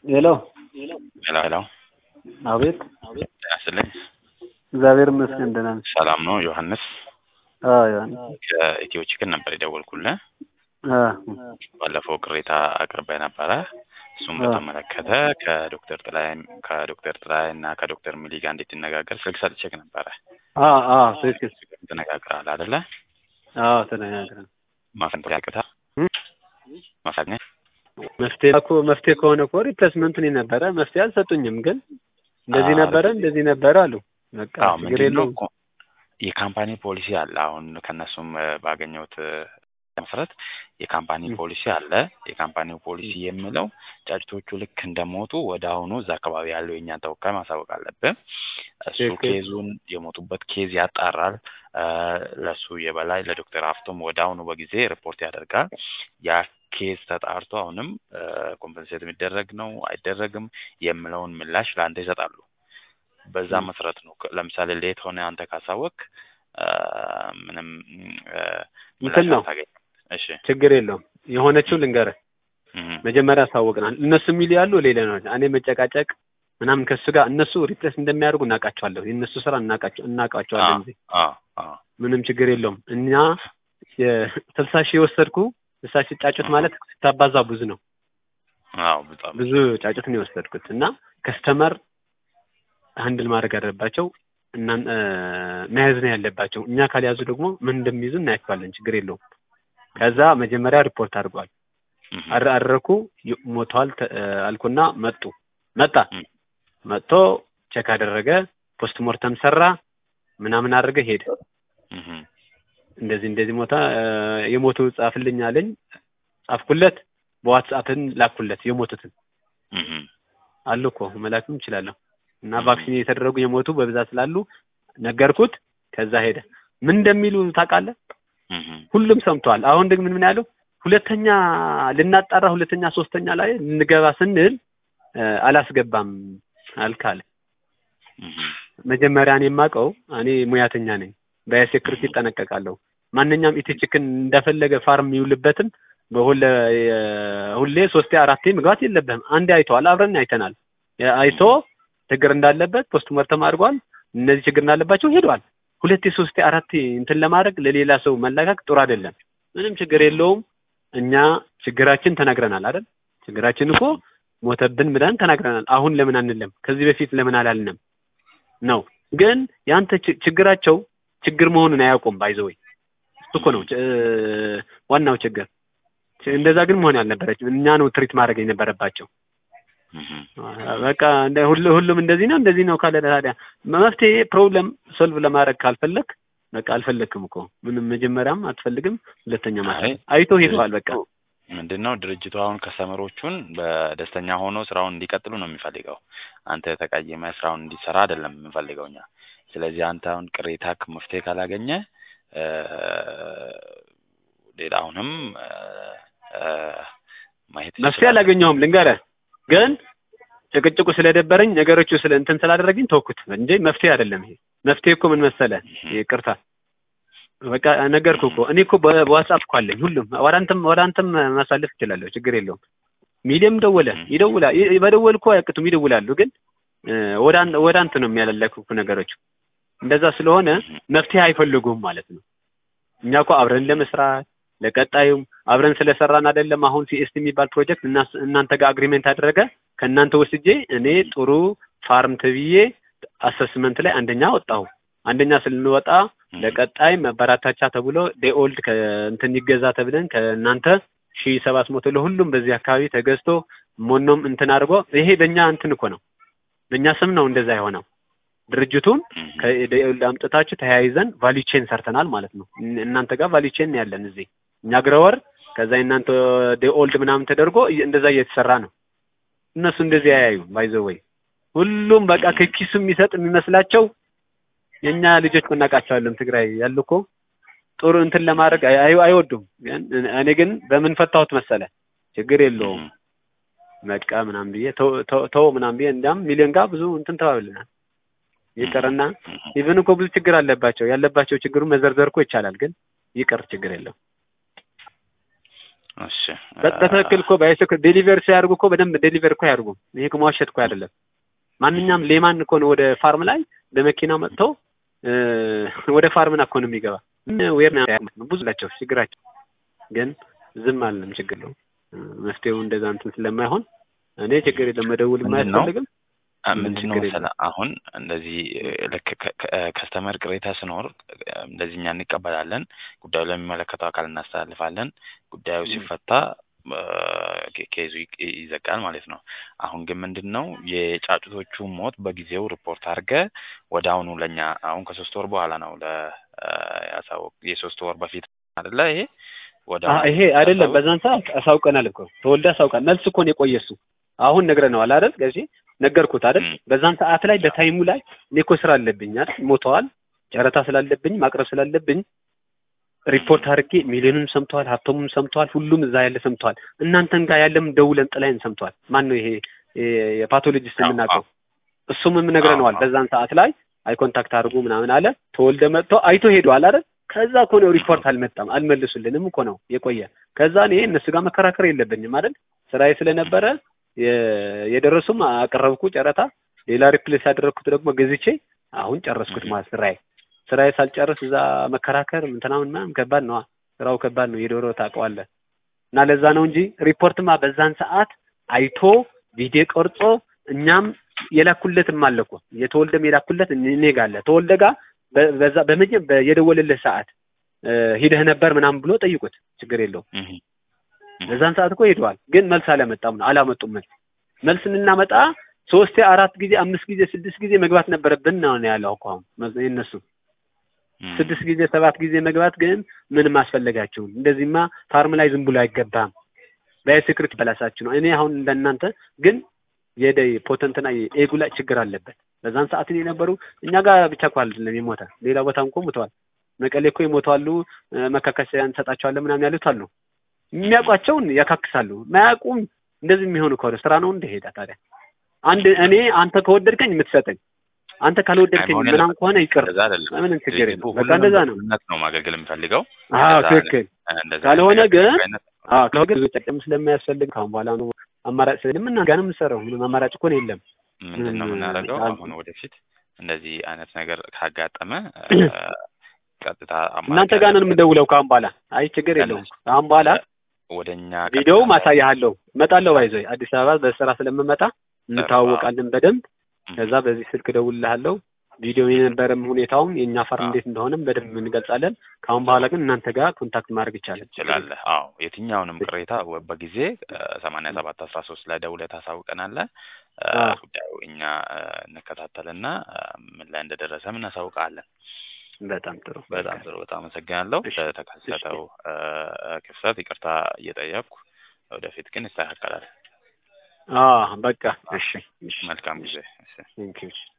ሄሎ ሄሎ ሄሎ፣ አቤት። ጤና ይስጥልኝ። እግዚአብሔር ይመስገን ደህና ነኝ። ሰላም ነው? ዮሐንስ አዎ ዮሐንስ። ከኢትዮ ቺክን ነበር የደወልኩልህ። አ ባለፈው ቅሬታ አቅርበህ ነበረ። እሱም አዎ። በተመለከተ ከዶክተር ጥላይ ከዶክተር ጥላይ እና ከዶክተር ሚሊ ጋር እንድትነጋገር ስልክ ሰጥቼህ ነበረ። አ አ ትክክል። ተነጋግረሃል አይደለ? አዎ ተነጋግረን ማፈንጠሪያ ያቅታ እም? ማሳኘት መፍትሄ እኮ መፍትሄ ከሆነ እኮ ሪፕሌስመንት ነው ነበረ። መፍትሄ አልሰጡኝም፣ ግን እንደዚህ አዎ፣ ነበረ እንደዚህ ነበረ አሉ። በቃ አዎ ችግር ምንድን ነው የለውም። እኮ የካምፓኒ ፖሊሲ አለ። አሁን ከእነሱም እ፣ ባገኘሁት እ፣ መሰረት የካምፓኒ እም። ፖሊሲ አለ። የካምፓኒው ፖሊሲ የሚለው ጫጭቶቹ ልክ እንደሞቱ ወደ አሁኑ እዛ አካባቢ ያለው የእኛን ተወካይ ማሳወቅ አለብን። እሱ ትክክል። ኬዙን የሞቱበት ኬዝ ያጣራል። እ፣ ለእሱ የበላይ ለዶክተር ሀፍቶም ወደ አሁኑ በጊዜ ሪፖርት ያደርጋል። ያ ኬዝ ተጣርቶ አሁንም ኮምፐንሴት የሚደረግ ነው አይደረግም የሚለውን ምላሽ ለአንተ ይሰጣሉ። በዛ እም። መሰረት ነው። ከ- ለምሳሌ ሌት ሆነ አንተ ካሳወቅ ምንም እ፣ እንትን ምላሽ ነው አታገኝም። እሺ ችግር የለውም። የሆነችው ልንገርህ፣ እም፣ መጀመሪያ አሳወቅናል። እነሱ የሚሉ ያሉ ሌላ ነው። እኔ መጨቃጨቅ ምናምን ከሱ ጋር እነሱ ሪፕሌስ እንደሚያደርጉ እናውቃቸዋለሁ። የእነሱ ስራ እናውቃቸው አ እናውቃቸዋለን እንጂ አ አ ምንም ችግር የለውም። እኛ የስልሳ ሺህ የወሰድኩ ስልሳ ሺህ ጫጩት እህ፣ ማለት ስታባዛ ብዙ ነው። አዎ በጣም ብዙ ጫጩት ነው የወሰድኩት እና ከስተመር ሀንድል ማድረግ አለባቸው እና እ፣ መያዝ ነው ያለባቸው። እኛ ካልያዙ ደግሞ ምን እንደሚይዙ እናያቸዋለን። ችግር የለውም። ከዛ መጀመሪያ ሪፖርት አድርጓል። እህ፣ አረ- አደረኩ ይ- ሞተዋል ተ- እ፣ አልኩና መጡ መጣ እም፣ መጥቶ ቼክ አደረገ። ፖስት ሞርተም ሰራ ምናምን አደረገ ሄደ። እህ፣ እንደዚህ እንደዚህ ሞታ እ፣ የሞቱ ጻፍልኝ አለኝ። ጻፍኩለት። በዋትስአፕን ላኩለት የሞቱትን እህ፣ አሉ እኮ መላክም እችላለሁ። እና እህ፣ ቫክሲን የተደረጉ የሞቱ በብዛት ስላሉ ነገርኩት። ከዛ ሄደ። ምን እንደሚሉ ታውቃለህ? እህ፣ ሁሉም ሰምተዋል። አሁን ደግሞ ምን ምን ያለው ሁለተኛ ልናጣራ ሁለተኛ ሶስተኛ ላይ ልንገባ ስንል እ፣ አላስገባም አልካለ። እህ፣ መጀመሪያ እኔ የማውቀው እኔ ሙያተኛ ነኝ፣ በሴኩሪቲ ይጠነቀቃለሁ። ማንኛውም ኢትዮችክን እንደፈለገ ፋርም የሚውልበትን በሁለ የ- ሁሌ ሶስቴ አራቴ መግባት የለብህም። አንዴ አይተዋል፣ አብረን አይተናል። ያ- አይቶ ችግር እንዳለበት ፖስት ሞርተም አድርጓል። እነዚህ ችግር እንዳለባቸው ሄዷል። ሁለቴ ሶስቴ አራቴ እንትን ለማድረግ ለሌላ ሰው መላካክ ጥሩ አይደለም። ምንም ችግር የለውም። እኛ ችግራችን ተናግረናል አይደል? ችግራችን እኮ ሞተብን ብለን ተናግረናል። አሁን ለምን አንለም? ከዚህ በፊት ለምን አላልንም ነው። ግን ያንተ ች- ችግራቸው ችግር መሆኑን አያውቁም። ባይዘወይ እሱ እኮ ነው ች- ዋናው ችግር። ች- እንደዛ ግን መሆን ያልነበረችም እኛ ነው ትሪት ማድረግ የነበረባቸው። እህ፣ በቃ እንደ ሁሉ ሁሉም እንደዚህ ነው እንደዚህ ነው ካለ ታዲያ መፍትሄ ፕሮብለም ሶልቭ ለማድረግ ካልፈለግ በቃ አልፈለግክም እኮ ምንም መጀመሪያም አትፈልግም፣ ሁለተኛ አይ ማለት አይቶ ሄደዋል። በቃ ድርጅቱ ምንድን ነው ድርጅቱ አሁን ከስተመሮቹን በደስተኛ ሆኖ ስራውን እንዲቀጥሉ ነው የሚፈልገው። አንተ ተቀይመ ስራውን እንዲሰራ አይደለም የምንፈልገው እኛ። ስለዚህ አንተ አሁን ቅሬታ መፍትሄ ካላገኘ እ፣ ሌላ አሁንም እ፣ እ፣ ማየት መፍትሄ ትችላለህ። አላገኘሁም ልንገርህ። ግን ጭቅጭቁ ስለደበረኝ ነገሮቹ ስለ እንትን ስላደረግኝ ተውኩት እንጂ መፍትሄ አይደለም ይሄ። መፍትሄ እኮ ምን መሰለህ? ይቅርታ በቃ ነገርኩህ እኮ እኔ እኮ በ- በዋትስአፕ እኮ አለኝ ሁሉም። ወደ አንተም ወደ አንተም ማሳለፍ እችላለሁ፣ ችግር የለውም። ሚዲያም ደወለ ይደውላል። ይ- መደወል እኮ አያቅቱም፣ ይደውላሉ። ግን እ፣ ወደ አን- ወደ አንተ ነው የሚያለለኩህ ነገሮች። እንደዛ ስለሆነ መፍትሄ አይፈልጉም ማለት ነው። እኛ እኮ አብረን ለመስራት ለቀጣዩም አብረን ስለሰራን አይደለም። አሁን ሲኤስቲ የሚባል ፕሮጀክት እናስ- እናንተ ጋር አግሪሜንት አደረገ ከእናንተ ወስጄ እኔ ጥሩ ፋርም ተብዬ አሰስመንት ላይ አንደኛ ወጣሁ። አንደኛ ስንወጣ ለቀጣይ መበራታቻ ተብሎ ዴኦልድ ከእንትን ይገዛ ተብለን ከእናንተ ሺ ሰባት መቶ ለሁሉም በዚህ አካባቢ ተገዝቶ ሞኖም እንትን አድርጎ ይሄ በእኛ እንትን እኮ ነው በእኛ ስም ነው እንደዛ የሆነው። ድርጅቱን ከዴኦልድ አምጥታችሁ ተያይዘን ቫሊ ቼን ሰርተናል ማለት ነው። እን- እናንተ ጋር ቫሊ ቼን ያለን እዚህ እኛ ግረወር ከዛ እናንተ ዴኦልድ ምናምን ተደርጎ እየ- እንደዛ እየተሰራ ነው። እነሱ እንደዚህ ያያዩ ባይዘው ወይ ሁሉም በቃ ከኪሱ የሚሰጥ የሚመስላቸው የእኛ ልጆች እኮ እናውቃቸዋለን። ትግራይ ያሉ እኮ ጥሩ እንትን ለማድረግ አይ- አይ- አይወዱም። ግን እኔ ግን በምን ፈታሁት መሰለ ችግር የለውም በቃ ምናምን ብዬ ተው ተው- ተው ምናምን ብዬ እንዲያም ሚሊዮን ጋር ብዙ እንትን ተባብለናል። ይቅርና ኢቭን እኮ ብዙ ችግር አለባቸው። ያለባቸው ችግሩ መዘርዘር እኮ ይቻላል፣ ግን ይቅር ችግር የለው። እሺ በ- በትክክል እኮ ባይስክል ዴሊቨር ሲያደርጉ እኮ በደንብ ዴሊቨር እኮ ያደርጉ። ይሄ እኮ መዋሸት እኮ አይደለም። ማንኛውም ሌማን እኮ ነው ወደ ፋርም ላይ በመኪና መጥቶ እ፣ ወደ ፋርምና እኮ ነው የሚገባ። ዌር ነው ያሉት ነው ብዙ ናቸው ችግራቸው። ግን ዝም አለም ችግር ነው እ፣ መፍትሄው እንደዛ እንትን ስለማይሆን እኔ ችግር የለም መደውል ምንድን ነው? የማያስፈልግም። አ፣ ምንም ምንድን ነው ችግር መሰለህ አሁን እንደዚህ እ፣ ልክ ከስተመር ቅሬታ ሲኖር እ፣ እንደዚህ እኛ እንቀበላለን፣ ጉዳዩ ለሚመለከተው አካል እናስተላልፋለን። ጉዳዩ ም። ሲፈታ እ፣ ኬ- ኬዙ ይቅ- ይዘጋል ማለት ነው። አሁን ግን ምንድን ነው የጫጩቶቹ ሞት በጊዜው ሪፖርት አድርገህ ወደ አሁኑ ለእኛ አሁን ከሶስት ወር በኋላ ነው ለ እ፣ ያሳወቅ የሶስት ወር በፊት አይደለ ይሄ ወደ አ ይሄ አይደለም በዛን ሰዓት አሳውቀናል እኮ ተወልደ አሳውቃል። መልስ እኮ ነው የቆየ እሱ አሁን ነግረነዋል አይደል? ገዢ ነገርኩት አይደል? ም። በዛን ሰዓት ላይ በታይሙ ላይ እኔ እኮ ስራ አለብኝ አይደል? ሞተዋል። ጨረታ ስላለብኝ ማቅረብ ስላለብኝ ሪፖርት አድርጌ ሚሊዮንም ሰምተዋል፣ ሀብቶሙም ሰምተዋል፣ ሁሉም እዛ ያለ ሰምተዋል። እናንተን ጋር ያለም ደውለን ጥላይን ሰምተዋል። ማን ነው ይሄ የ- የፓቶሎጂስት አዎ፣ የምናውቀው? አዎ። እሱም ነግረነዋል። አዎ። በዛን ሰዓት ላይ አይ ኮንታክት አድርጉ ምናምን አለ። ተወልደ መጥቶ አይቶ ሄደዋል አይደል? ከዛ እኮ ነው ሪፖርት አልመጣም አልመልሱልንም እኮ ነው የቆየ። ከዛ እኔ እነሱ ጋር መከራከር የለብኝም አይደል? ስራዬ ስለነበረ የ- የደረሱም አቀረብኩ ጨረታ። ሌላ ሪፕሌስ ያደረግኩት ደግሞ ገዝቼ አሁን ጨረስኩት Mhm. ማለት ስራዬ ስራዬ ሳልጨርስ እዛ መከራከር ምንትናምን ምናምን ከባድ ነው። ስራው ከባድ ነው። የዶሮ ታውቀዋለህ። እና ለዛ ነው እንጂ ሪፖርትማ በዛን ሰዓት አይቶ ቪዲዮ ቀርጾ እኛም የላኩለትም አለ እኮ የተወልደም የላኩለት እኔ ጋር አለ። ተወልደ ጋር በ- በዛ በመጀ- በ- የደወለልህ ሰዓት እ፣ ሂደህ ነበር ምናምን ብሎ ጠይቁት። ችግር የለውም። እህ፣ እህ። በዛን ሰዓት እኮ ሄደዋል፣ ግን መልስ አላመጣም ነው አላመጡም። መልስ መልስ እንናመጣ ሶስቴ አራት ጊዜ አምስት ጊዜ ስድስት ጊዜ መግባት ነበረብን ነው ያለው እኮ አሁን መ- የእነሱ እህ። ስድስት ጊዜ ሰባት ጊዜ መግባት ግን ምንም አስፈለጋችሁም። እንደዚህማ ፋርም ላይ ዝም ብሎ አይገባም። በሴክሪት በላሳችሁ ነው። እኔ አሁን እንደናንተ ግን የደ ፖተንትና የኤጉ ላይ ችግር አለበት። በዛን ሰዓት እኔ የነበሩ እኛ ጋር ብቻ እኮ አይደለም የሞተ ሌላ ቦታም እኮ ሞተዋል። መቀሌ እኮ ይሞታሉ። መካከሰያ እንሰጣቸዋለን ምናምን ያሉት አሉ። የሚያውቋቸውን ያካክሳሉ። ማያውቁም እንደዚህ የሚሆኑ ከሆነ ስራ ነው እንደሄዳ ታዲያ አንድ እኔ አንተ ከወደድከኝ የምትሰጠኝ አንተ ካልወደድከኝ አይሆን ምናምን ከሆነ ይቅር እንደዛ አይደለም። ምንም ችግር ድርጅቱ የለም። በቃ ሁሉንም እንደዛ ነው። በእኩልነት ነው ማገልገል የሚፈልገው። አዎ እንደዛ ትክክል። እንደዛ ካልሆነ አይነት ግን አይነት አዎ ካልሆነ ግን ጥቅም ስለማያስፈልግ ካሁን በኋላ ነው አማራጭ ስለሌለ ምን ጋር ነው የምንሰራው? ምንም አማራጭ እኮ ነው የለም። ምንድን ነው ምንም የምናደርገው? አል- አሁን ወደፊት እንደዚህ አይነት ነገር ካጋጠመ እ፣ ቀጥታ አማራጭ እናንተ ጋር ነው ያለበት የምደውለው ካሁን በኋላ። አይ ችግር የለውም። ካሁን በኋላ ወደ እኛ ቪዲዮው ቀጥታ- ማሳያለሁ። እመጣለሁ። ባይዞይ አዲስ አበባ በስራ ስለምመጣ እንተዋወቃለን በደንብ። ም፣ ከዛ በዚህ ስልክ እደውልልሃለሁ። ቪዲዮ የነበረም ሁኔታውም የእኛ ፋርም አዎ። እንዴት እንደሆነም በደንብ እንገልጻለን። ከአሁን በኋላ ግን እናንተ ጋር ኮንታክት ማድረግ ይቻላል። ትችላለህ። አዎ የትኛውንም ቅሬታ ወ- በጊዜ ሰማንያ ሰባት አስራ ሶስት ላይ ደውለህ ታሳውቀናለህ። እ፣ አዎ። ጉዳዩ እኛ እ፣ እንከታተልና እ፣ ምን ላይ እንደደረሰም እናሳውቃለን። በጣም ጥሩ። በጣም ጥሩ። በጣም አመሰግናለሁ እሺ፣ ለተከሰተው እ፣ ክፍተት ይቅርታ እየጠየቅኩ ወደፊት ግን ይስተካከላል። አዎ በቃ እሺ፣ እሺ። መልካም ጊዜ። እሺ። ቴንክ ዩ